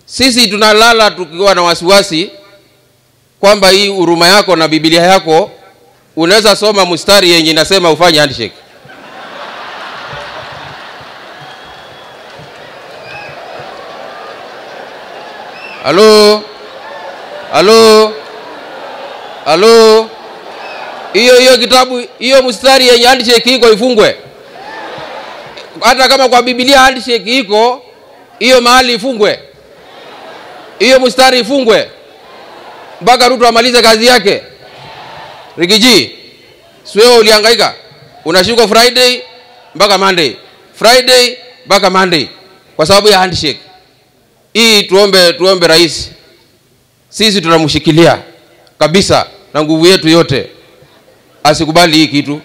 Sisi tunalala tukiwa na wasiwasi kwamba hii huruma yako na Biblia yako unaweza soma mstari yenye inasema ufanye handshake. Halo, halo, halo, hiyo hiyo kitabu hiyo mstari yenye handshake iko ifungwe. Hata kama kwa Biblia handshake iko, hiyo mahali ifungwe, hiyo mstari ifungwe mpaka Ruto amalize kazi yake. Rigiji, si wewe ulihangaika, unashikwa Friday mpaka Monday, Friday mpaka Monday kwa sababu ya handshake hii. Tuombe, tuombe rais, sisi tunamshikilia kabisa na nguvu yetu yote, asikubali hii kitu.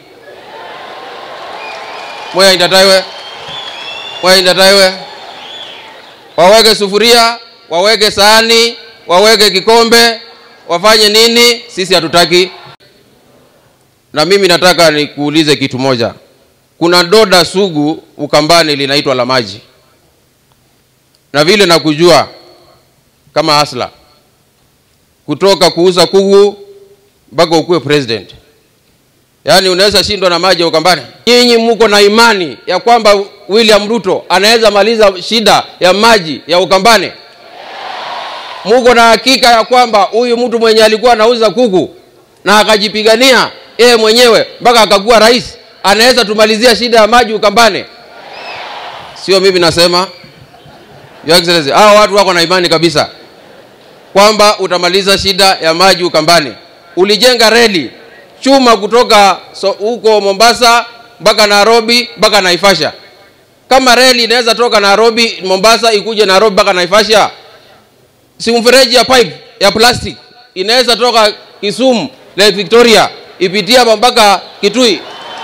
Moya indataiwe, moya indataiwe, waweke sufuria, waweke sahani, waweke kikombe, wafanye nini? Sisi hatutaki. Na mimi nataka nikuulize kitu moja. Kuna doda sugu Ukambani linaitwa la maji, na vile nakujua kama hasla, kutoka kuuza kugu mpaka ukuwe president, yaani unaweza shindwa na maji ya Ukambani. Nyinyi mko na imani ya kwamba William Ruto anaweza maliza shida ya maji ya Ukambani? Muko na hakika ya kwamba huyu mtu mwenye alikuwa anauza kuku na akajipigania yeye mwenyewe mpaka akakuwa rais anaweza tumalizia shida ya maji Ukambani? Sio mimi nasema, Your Excellency, hao watu wako na imani kabisa kwamba utamaliza shida ya maji Ukambani. Ulijenga reli chuma kutoka huko so, Mombasa mpaka Nairobi mpaka Naivasha. Kama reli inaweza toka Nairobi Mombasa ikuje Nairobi mpaka Naivasha, si mfereji ya pipe ya plastic inaweza toka Kisumu Lake Victoria ipitia mpaka Kitui.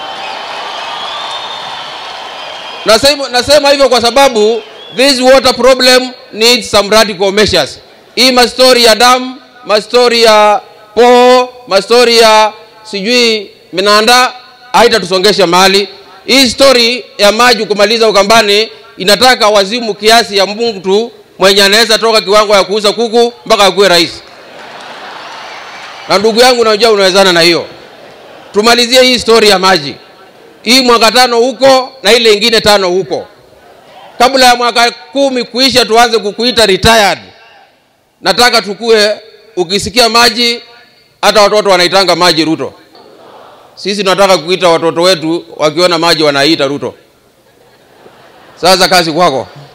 Nasema, nasema hivyo kwa sababu this water problem needs some radical measures. Hii mastori ya damu, mastori ya poo, mastori ya sijui minanda haitatusongesha mahali. Hii story ya maji kumaliza Ukambani inataka wazimu kiasi ya mtu mwenye anaweza toka kiwango ya kuuza kuku mpaka akuwe rais. Na ndugu yangu, najua unawezana na hiyo. Tumalizie hii story ya maji, hii mwaka tano huko na ile ingine tano huko, kabla ya mwaka kumi kuisha, tuanze kukuita retired. Nataka tukue, ukisikia maji, hata watoto wanaitanga maji Ruto. Sisi tunataka kuita watoto wetu wakiona maji wanaita Ruto. Sasa kazi kwako.